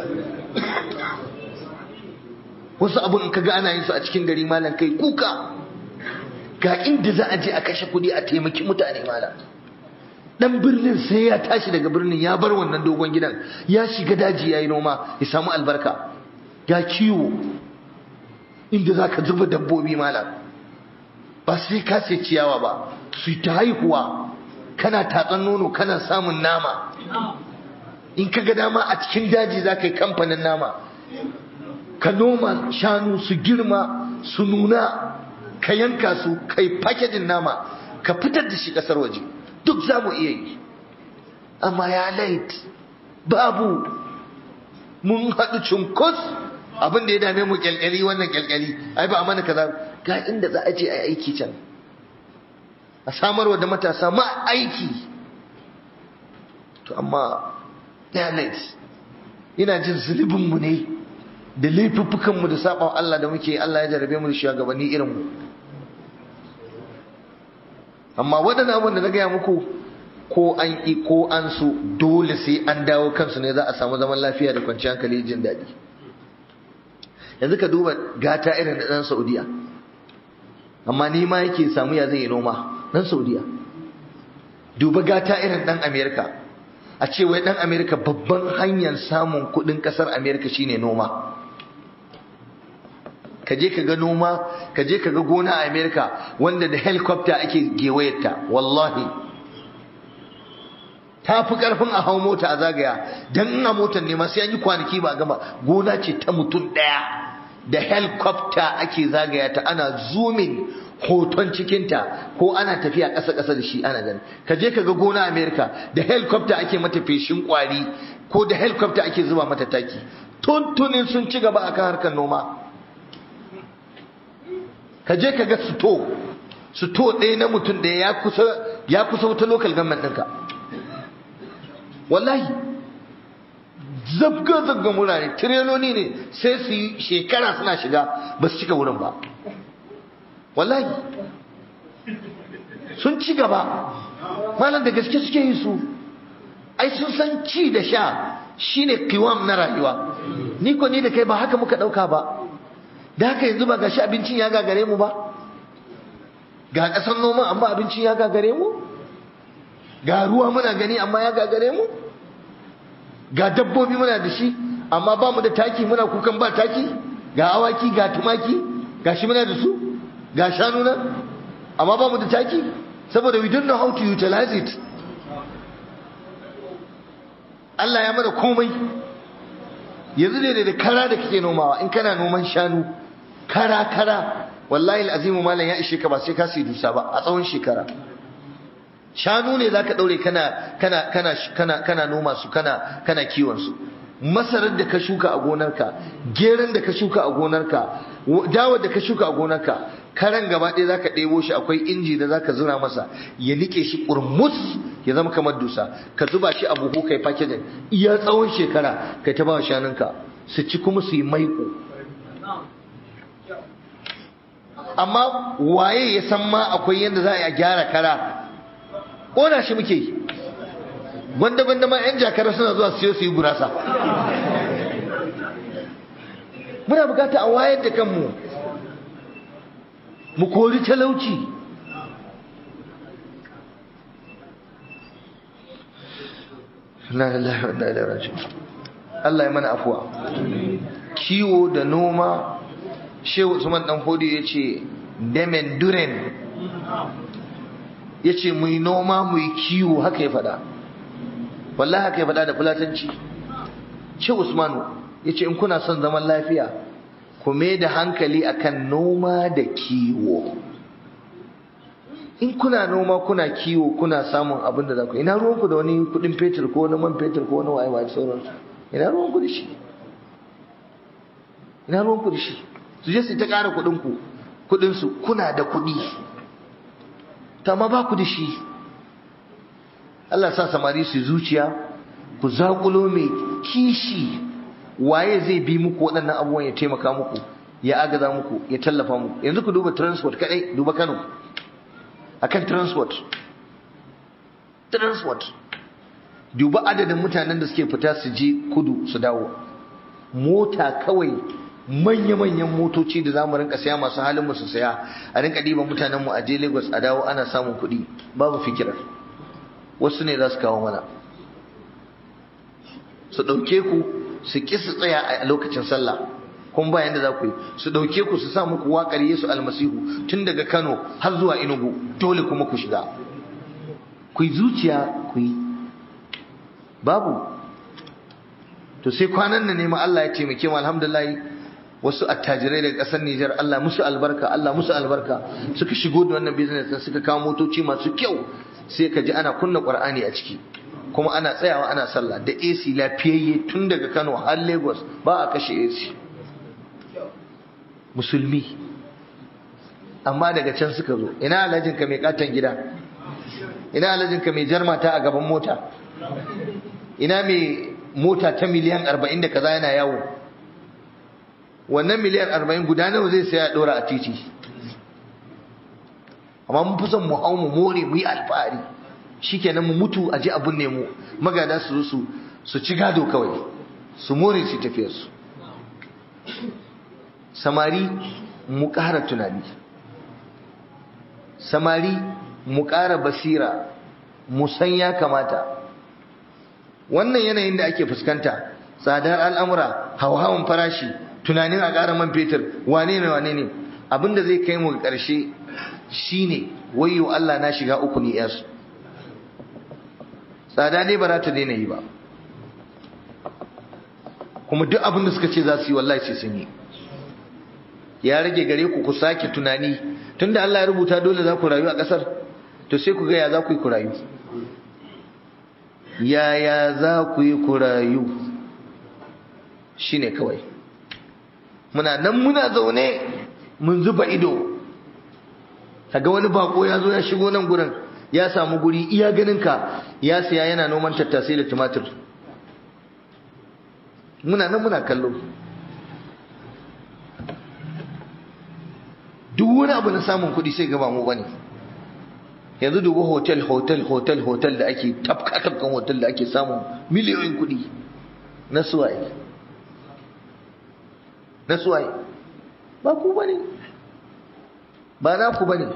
wasu abun ka ga ana yin su a cikin gari malam kai kuka ga inda za a je a kashe kudi a taimaki mutane malam dan birnin sai ya tashi daga birnin ya bar wannan dogon gidan ya shiga daji ya yi noma ya samu albarka ya kiwo inda za ka zuba dabbobi malam ba sai ka sai ciyawa ba su ta haihuwa kana tatsan nono kana samun nama in ka ga dama a cikin daji za ka yi kamfanin nama ka noma shanu su girma su nuna ka yanka su ka yi fakejin nama ka fitar da shi kasar waje duk za mu iya yi amma ya lait babu mun haɗu cunkus abin da ya dame mu kyalkyali wannan kyalkyali ai ba a mana kaza ga inda za a je a aiki can a samarwa da matasa ma aiki to amma ya lait ina jin zulubinmu ne da laifuffukanmu da saɓon Allah da muke Allah ya jarabe mu da shugabanni irinmu amma waɗannan abin da na gaya muku ko an ƙi ko an so dole sai an dawo kansu ne za a samu zaman lafiya da kwanciyar hankali jin daɗi yanzu ka duba gata irin da ɗan saudiya amma ni ma yake samu ya zai yi noma ɗan saudiya duba gata irin ɗan amerika a ce wai ɗan amerika babban hanyar samun kuɗin ƙasar amerika shine noma ka je ka ga noma ka je ka ga gona a Amerika wanda da helicopter ake gewayarta wallahi ta fi karfin a hau mota a zagaya don ina motar ne sai an yi kwanaki ba gama gona ce ta mutum ɗaya da helicopter ake zagaya ta ana zoomin hoton cikinta ko ana tafiya ƙasa-ƙasa da shi ana gani ka je ka ga gona a Amerika da helicopter ake mata feshin kwari ko da helicopter ake zuba mata taki tuntunin sun ci gaba akan harkar noma ka je ka ga suto suto ɗaya na mutum ɗaya ya kusa ya kusa wata local government ɗinka wallahi zabga zabga wurare tireloni ne sai su yi shekara suna shiga ba su cika wurin ba wallahi sun ci gaba malam da gaske suke yi su ai sun san ci da sha shine kiwam na rayuwa ni ko ni da kai ba haka muka ɗauka ba da haka yanzu ba ga shi abincin ya gagare mu ba ga ƙasar noma amma abincin ya gagare mu ga ruwa muna gani amma ya gagare mu ga dabbobi muna da shi amma ba mu da taki muna kukan ba taki ga awaki ga tumaki ga shi muna da su ga shanu nan amma ba mu da taki saboda we don't know how to utilize it Allah ya mana komai yanzu ne da kara da kake nomawa in kana noman shanu kara kara wallahi alazimu malam ya ishe ka ba sai ka sai dusa ba a tsawon shekara shanu ne zaka daure kana kana kana kana kana noma su kana kana kiwon su masarar da ka shuka a gonarka geran da ka shuka a gonarka dawar da ka shuka a gonarka karan gaba ɗaya zaka ɗebo shi akwai inji da zaka zura masa ya nike shi kurmus ya zama kamar dusa ka zuba shi a buhu kai packaging iya tsawon shekara kai ta ba shanunka su ci kuma su yi maiko amma waye ya san ma akwai yadda za a gyara kara ƙona shi muke gwanda-gwanda ma 'yan jakara suna zuwa siyo su yi gurasa muna bukata a wayar da kanmu mu kori talauci na lillahi wa inna ilaihi raji'un Allah ya mana afuwa kiwo da noma shehu usman dan hodi ya ce demen duren ya ce mu yi noma mu yi kiwo haka ya faɗa wallahi haka ya faɗa da fulatanci shehu usmanu ya ce in kuna son zaman lafiya ku mai da hankali akan noma da kiwo in kuna noma kuna kiwo kuna samun abin da za ku ina ruwanku da wani kudin fetur ko wani man fetur ko wani waye waye sauransu ina ruwanku da shi ina ruwanku da shi su je su ta ƙara kuɗinku kuɗinsu kuna da kuɗi ta ma ba ku da shi Allah sa samari su zuciya ku zaƙulo mai kishi waye zai bi muku waɗannan abubuwan ya taimaka muku ya agaza muku ya tallafa muku yanzu ku duba transport kaɗai duba Kano akan transport transport duba adadin mutanen da suke fita su je kudu su dawo mota kawai manya-manyan motoci da za mu rinka saya masu halin mu su saya a rinka ɗiban mutanen mu a je Lagos a dawo ana samun kuɗi babu fikirar wasu ne za su kawo mana su ɗauke ku su ƙi su tsaya a lokacin sallah kun ba yanda za ku yi su ɗauke ku su sa muku waƙar Yesu almasihu tun daga Kano har zuwa Enugu dole kuma ku shiga ku yi zuciya ku yi babu to sai kwanan nan ne ma Allah ya taimake mu alhamdulillah wasu attajirai daga ƙasar Nijar Allah musu albarka Allah musu albarka suka shigo da wannan business din suka kawo motoci masu kyau sai ka ji ana kunna Qur'ani a ciki kuma ana tsayawa ana sallah da AC lafiyayye tun daga Kano har Lagos ba a kashe AC musulmi amma daga can suka zo ina alhajin ka mai katon gida ina alhajin ka mai jarmata a gaban mota ina mai mota ta miliyan 40 da kaza yana yawo wannan miliyan arba'in guda nawa zai saya dora a titi amma mun fi son mu hau mu more mu yi alfahari shikenan mu mutu a ji abun ne mu magada su su su ci gado kawai su more su tafiyar su samari mu ƙara tunani samari mu ƙara basira mu san ya kamata wannan yanayin da ake fuskanta tsadar al'amura hauhawan farashi tunanin a ƙara man fetur wane ne wane ne abinda zai kai mu ƙarshe shine wayo Allah na shiga uku ni yasu tsada ne ba za ta daina yi ba kuma duk abin da suka ce za su yi wallahi sai sun yi ya rage gare ku ku sake tunani tunda Allah ya rubuta dole za ku rayu a ƙasar to sai ku ga ya za ku yi ku rayu yaya za ku yi ku rayu shine kawai muna nan muna zaune mun zuba ido kaga wani bako ya zo ya shigo nan gurin ya samu guri iya ganinka ya siya yana noman tattasai da tumatir muna nan muna kallo duk wani abu na samun kuɗi sai gaba mu bane yanzu dubu hotel hotel hotel hotel da ake tafka tafkan hotel da ake samun miliyoyin kuɗi na suwaye na suwaye ba ku bane ba na ku bane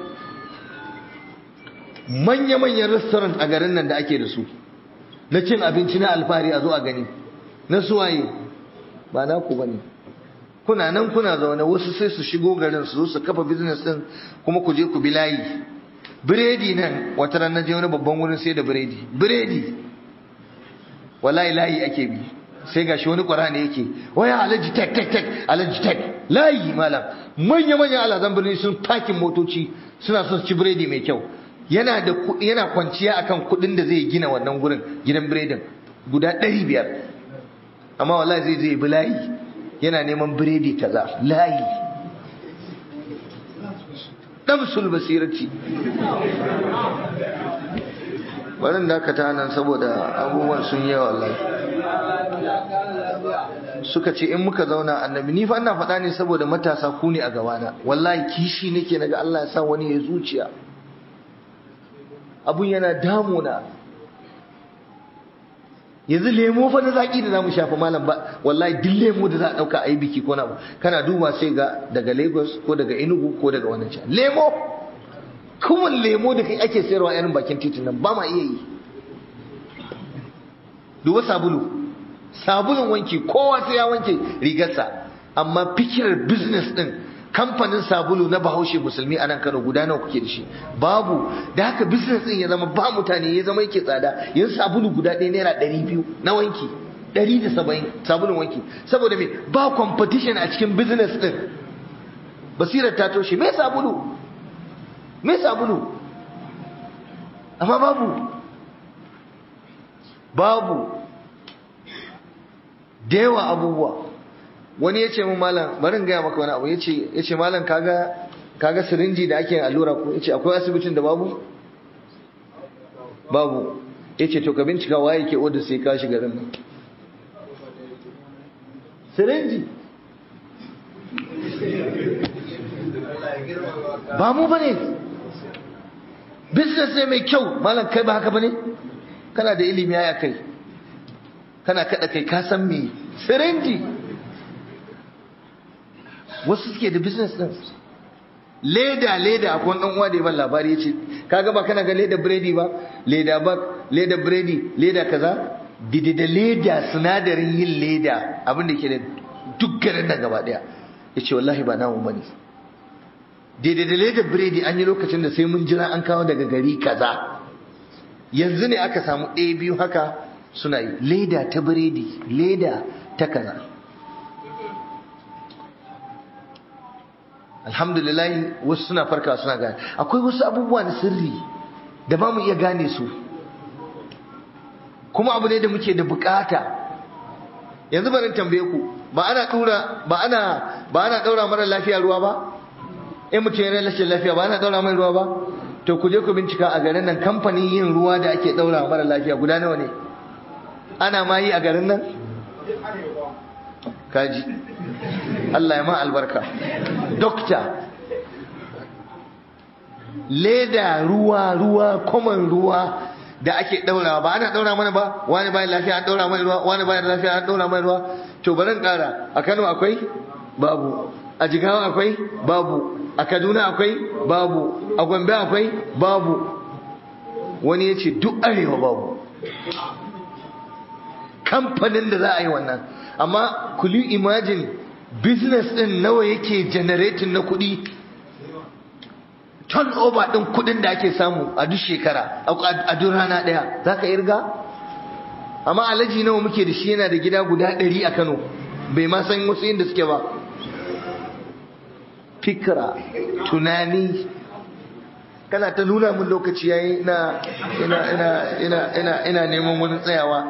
manya-manyan restaurant a garin nan da ake da su na cin abinci na alfahari a zo a gani na suwaye ba na ku bane kuna nan kuna zaune wasu sai su shigo garin su zo su kafa business din kuma ku je ku bi layi biredi nan wata ran naje wani babban wurin sai da biredi biredi wallahi layi ake bi sai gashi wani qur'ani yake waya alaji tek tek tek alaji tek layi malam manya manya alazan birni sun takin motoci suna son ci biredi mai kyau yana da yana kwanciya akan kudin da zai gina wannan gurin gidan biredin guda 500 amma wallahi zai je bi layi yana neman biredi kaza layi damsul basirati wannan da aka ta nan saboda abubuwan sun yi wallahi suka ce in muka zauna annabi ni fa ina faɗa ne saboda matasa ku ne a gabana wallahi kishi nake naga Allah ya sa wani ya zuciya abun yana damuna yanzu lemo fa na zaki da zamu shafa malam ba wallahi duk lemo da za a dauka a yi biki ko na kana duba sai ga daga Lagos ko daga Enugu ko daga wannan can lemo kuma lemo da kai ake sayarwa irin bakin titin nan ba ma iya yi duba sabulu sabulun wanki kowa sai ya wanke rigarsa amma fikirar business din kamfanin sabulu na bahaushe musulmi a nan kano guda nawa kuke da shi babu da haka business din ya zama ba mutane ya zama yake tsada yanzu sabulu guda ɗaya naira ɗari biyu na wanki ɗari da saba'in sabulun wanki saboda me ba competition a cikin business din basirar ta toshe me sabulu me sabulu amma babu babu da yawa abubuwa wani ya ce mu malam barin gaya maka wani abu ya ce malam kaga kaga sirinji da ake allura ko ya ce akwai asibitin da babu babu ya ce to ka bincika waye ke oda sai ka shiga garin nan sirinji ba mu bane business ne mai kyau malam kai ba haka bane kana da ilimi ya kai kana kada kai ka san me sirinji wasu suke da business din leda leda akwai dan uwa da ya ban labari yace kaga ba kana ga leda biredi ba leda ba leda biredi leda kaza dide da leda sinadarin yin leda abin da ke da duk garin nan gaba daya yace wallahi ba namu bane daidai da leda biredi an yi lokacin da sai mun jira an kawo daga gari kaza yanzu ne aka samu ɗaya biyu haka suna yi leda ta biredi leda ta kaza alhamdulillah wasu suna farka suna gane akwai wasu abubuwa na sirri da ba mu iya gane su kuma abu ne da muke da bukata yanzu bari tambaye ku ba ana dura ba ana ba ana daura mara lafiya ruwa ba in mutum yana rashin lafiya ba ana daura mai ruwa ba to ku je ku bincika a garin nan kamfanin yin ruwa da ake daura mara lafiya guda nawa ne ana ma yi a garin nan kaji Allah ya ma albarka dokta leda ruwa ruwa common ruwa da ake daurawa ba ana daura mana ba wani bayan lafiya an daura mai ruwa wani bayan lafiya an daura mai ruwa to bari kara a Kano akwai babu a Jigawa akwai babu a Kaduna akwai babu a Gombe akwai babu wani ya ce duk arewa babu kamfanin da za a yi wannan amma kuli imagine business din nawa yake generating na kuɗi turnover din kuɗin da ake samu a duk shekara a duk rana ɗaya za ka irga amma alaji nawa muke da shi yana da gida guda ɗari a kano bai ma san wasu inda suke ba fikira tunani kana ta nuna min lokaci yayi ina ina ina ina ina ina neman wani tsayawa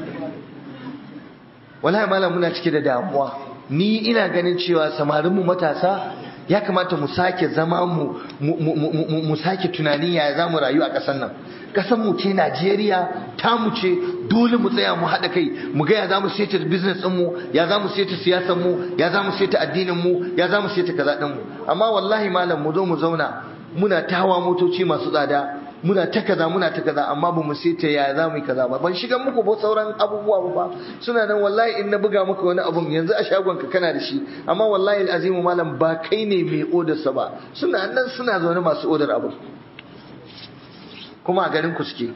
wallahi malam muna cike da damuwa ni ina ganin cewa samarin mu matasa ya kamata mu sake zama mu mu sake tunani ya za mu rayu a ƙasar nan ƙasar mu ce Najeriya ta mu ce dole mu tsaya mu haɗa kai mu ga ya za mu seta business ɗin mu ya za mu seta siyasar mu ya za mu seta addinin mu ya za mu seta kaza ɗin mu amma wallahi malam mu zo mu zauna muna ta hawa motoci masu tsada muna ta kaza muna ta kaza amma ba mu seta ya za mu yi kaza ba ban shiga muku ba sauran abubuwa ba suna nan wallahi in na buga maka wani abun yanzu a shagon ka kana da shi amma wallahi azimu malam ba kai ne mai odar sa ba suna nan suna zaune masu odar abu kuma a garin ku suke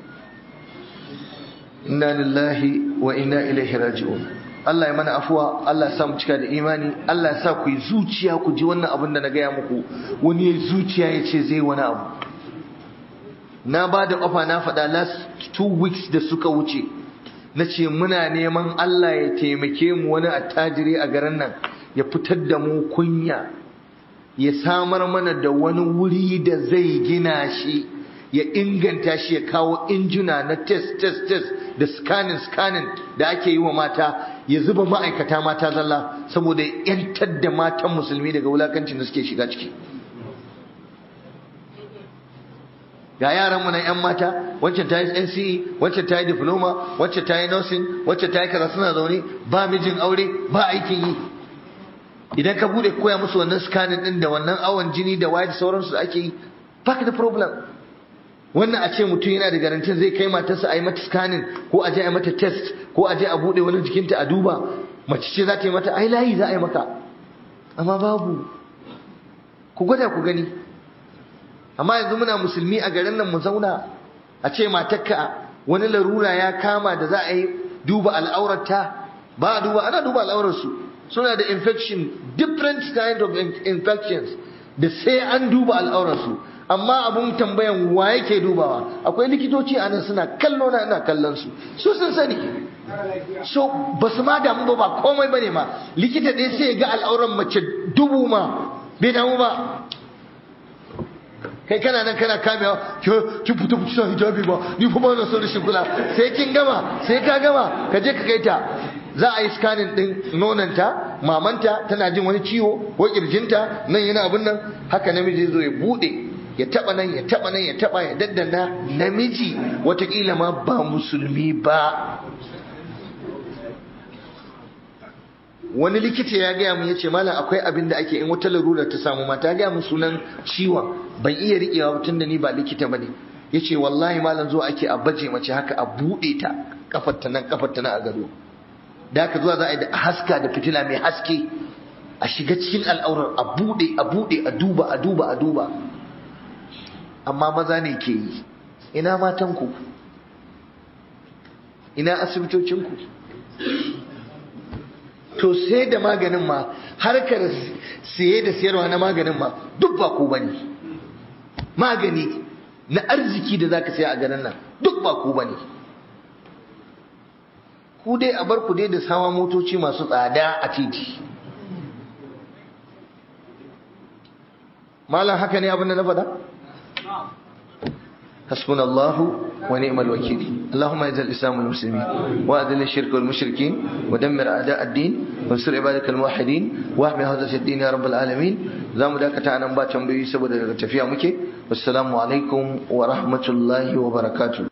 inna lillahi wa inna ilaihi raji'un Allah ya mana afuwa Allah ya sa mu cika da imani Allah ya sa ku yi zuciya ku ji wannan abin da na gaya muku wani ya zuciya ya ce zai wani abu na ba da ƙafa na faɗa last two weeks da suka wuce na ce muna neman Allah ya taimake mu wani attajiri a garin nan ya fitar da mu kunya ya samar mana da wani wuri da zai gina shi ya inganta shi ya kawo injuna na test test test da scanning scanning da ake yi wa mata ya zuba ma'aikata mata zalla saboda ya 'yantar da matan musulmi daga wulakancin da suke shiga ciki ga yaran mu na yan mata wacce ta yi NCE wacce ta yi diploma wacce ta yi nursing wacce ta yi kaza suna zaune ba mijin aure ba aikin yi idan ka bude koya musu wannan scanning din da wannan awon jini da waye da sauransu da ake yi baka da problem wannan a ce mutum yana da garantin zai kai matarsa a yi mata scanning ko a je a yi mata test ko a je a bude wani jikinta a duba mace ce za ta yi mata ai layi za a yi maka amma babu ku gwada ku gani amma yanzu muna musulmi a garin nan mu zauna a ce matarka wani larura ya kama da za a yi duba al'aurarta ba a duba ana duba al'aurarsu suna da infection different kind of infections da sai an duba al'aurarsu amma abun tambayan wa yake dubawa akwai likitoci a nan suna kallo na ina kallon su su sun sani so ba su ma damu ba ba komai bane ma likita ɗaya sai ga al'auran mace dubu ma bai damu ba kai kana nan kana kamewa ki fita fita hijabi ba ni fa ba na son rashin kula sai kin gama sai ka gama ka je ka kai ta za a yi scanning din nonanta mamanta tana jin wani ciwo ko kirjinta nan yana abin nan haka namiji zo ya bude ya taba nan ya taba nan ya taba ya daddana namiji watakila ma ba musulmi ba wani likita ya gaya mun yace malam akwai abin da ake in wata larura ta samu mata gaya mun sunan ciwon ban iya riƙewa ba tunda ni ba likita bane yace wallahi malam zo ake a baje mace haka a bude ta kafar ta nan kafar ta nan a gado da haka zuwa za a yi da haska da fitila mai haske a shiga cikin al'aurar a bude a bude a duba a duba a duba amma maza ne ke yi ina matanku ina asibitocinku to sai da maganin ma harkar siye da siyarwa na maganin ma duk ba ku bane magani na arziki da zaka saya a garin nan duk ba ku bane ku dai a bar ku dai da sawa motoci masu tsada a titi malam haka ne abin da na faɗa حسبنا الله ونعم الوكيل اللهم اعز الاسلام والمسلمين واذل الشرك والمشركين ودمر اعداء الدين وانصر عبادك الموحدين واحمي هذا الدين يا رب العالمين zamu dakata anan ba tambayoyi saboda daga tafiya muke wassalamu alaikum wa rahmatullahi wa barakatuh